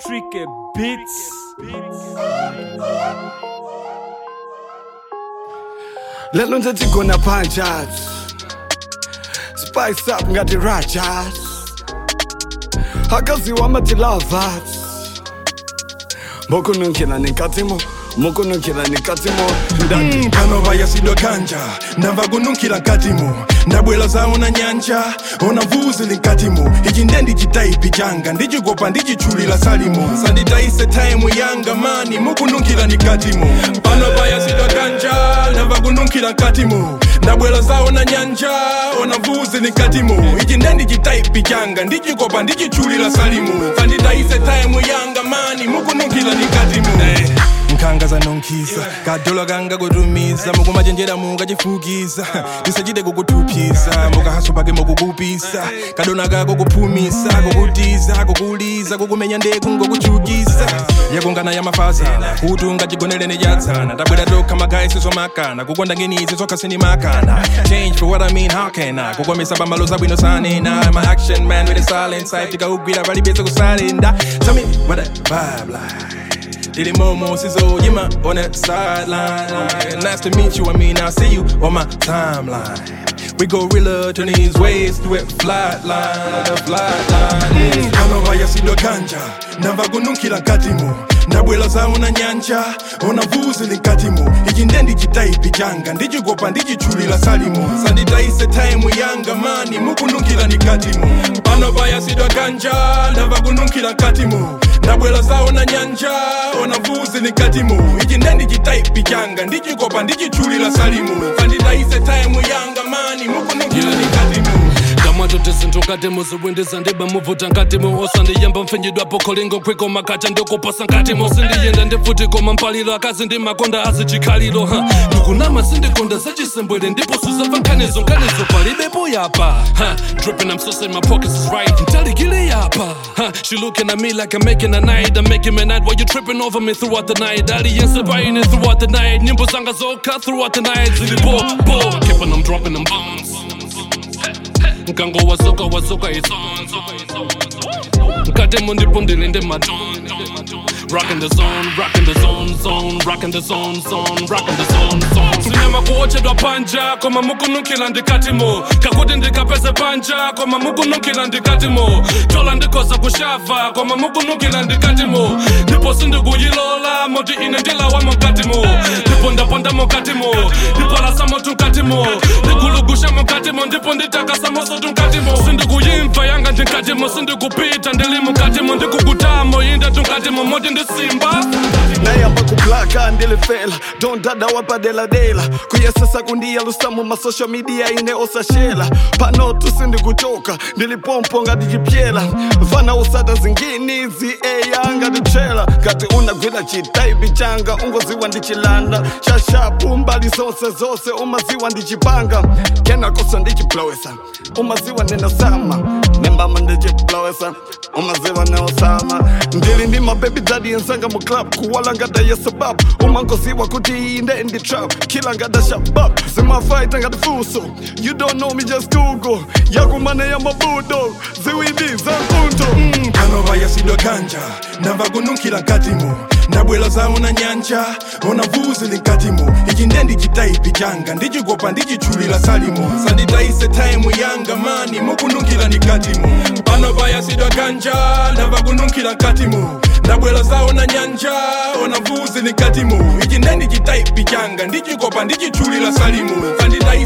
Tricky Beats. lelo nje gonna punches spice up ngati rajas akaziwa amati lovers mokununkhila nenkatimo mokununkhila nenkatimo Mm, pano vayasidwa kanja ndamva kununkhila nkatimo ndabwela zawo na nyanja ona vuzi linkatimo ichi nde ndichitaipi changa ndichikopa ndichitchulila salimo sanditayise taimu yanga mani mukununkhila nikatimo pano vayasidwa kanja ndamva kununkhila nkatimo ndabwela zawo na nyanja ona vuzi linkatimo ichi nde ndichitaipi changa ndichikopa ndichitchulila salimo sanditayise taimu yanga mani mukununkhila nikatimo hey. nkhanga zanonkhisa kadola kanga kutumiza mukumachenjera mukachifukiza tisachite kukuthuphisa mukahaso pake mukukupisa kadona kako kuphumisa kukutiza kukuliza kukumenya ndeku ngokuchukisa yakungana ya mafazana kuti ungachigonelene chatsana tabwera tokha magayi sizomakana kukonda ngenizi zokha sinimakana change for what i mean how can i kukomesa pambalo zabwino sanena my action man with a silent side tikaugwira palibese kusalenda tell me what that vibe like Did it Momo Sizzle, you my on that sideline. Nice to meet you, I mean, I'll see you on my timeline. We go gorilla, turn these ways through it, flat line, the flat line. Kama vayasidwa kanja, ndamva kununkhila nkatimo ndabwela zawo na nyanja ona vuzi linkatimo ichi nde ndichitaipi changa ndichikopa ndichitchulila salimo sanditayise taimu yanga mani mukununkhila nikatimo pano vayasidwa kanja ndamva kununkhila nkatimo ndabwela zawo na nyanja ona vuzi nikatimo ichi nde ndichitaipi changa ndichikopa ndichitchulila salimo sanditayise taimu yanga mani mukununkhila nikatimo kamwato tisinthu muziwindiza ndiba muvuta nkatimo osandiyamba mpfinyidwapo kholingo kwiko makacha ndikuposa nkatimo sindiyenda ndifuti koma mpalilo akazi ndi makonda azichikhaliro ha ndikunama sindikonda zachisembwere ndipo suzamva nkhanizo nkhanizo palibepo yapa ha dripping I'm so saying my pockets is right ntalikile yapa ha she looking at me like I'm making a night I'm making a night while you tripping over me throughout the night aliyense buying it throughout the night nyimbo zanga zokha throughout the night zili bo bo keeping them dropping them bombs nkango wasoka wasoka isonzo nkatemo ndipo ndilinde matonzo Rockin' the zone, rockin' the zone, zone, rockin' the zone, zone, rockin' the zone, zone. Sinyama kuochedwa panja, koma mukunukila ndikatimo. Kakuti ndikapeze panja, koma mukunukila ndikatimo. Tola ndikosa kushava, koma mukunukila ndikatimo. Ndipo sindikuyilola, moti ine ndilawa mokatimo. Ndipo ndaponda mokatimo, ndipo lasamo tunkatimo. Ndikulugusha mokatimo, ndipo nditakasa moso tunkatimo. Sindikuyimva yanga ndinkatimo, sindikupita ndili mukatimo, ndikukutamo yinde tunkatimo, moti ndisimba. nayamba kublaka ndilifela dondada wapadeladela kuyesesa kundiyalusa mu masocial media ine osashela pano tusindikuchoka ndilipompo ngatijipyela fana usata zingini zi eya ngatichela ngati unagwira chitaipi changa ungoziwa ndichilanda shashapu mbali zonse zonse umaziwa ndichipanga kenakoso ndichiplowesa umaziwa ndinasama nembama ndichiplowesa umaziwa neosama ndili ndi mabebi dadi ensanga mu club kuwala ngada ya sabab umangoziwa kuti iyi nde ndi trap kila ngada shabab zimafaita ngati fuso you don't know me just google yakumane ya mabudo ziwindi za mpunto mm. pano vayasidwa kanja ndamva kununkhila nkatimo ndabwela zawo na nyanja ona vuzi linkatimo ichi nde ndichitaipi changa ndichikopa ndichitchulila salimo sanditayise taimu yanga mani mukununkhila nikatimo pano vayasidwa kanja ndamva kununkhila nkatimo ndabwela zawo na nyanja ona vuzi linkatimo ichi nde ndichitaipi changa ndichikopa ndichitchulila salimo sanditayise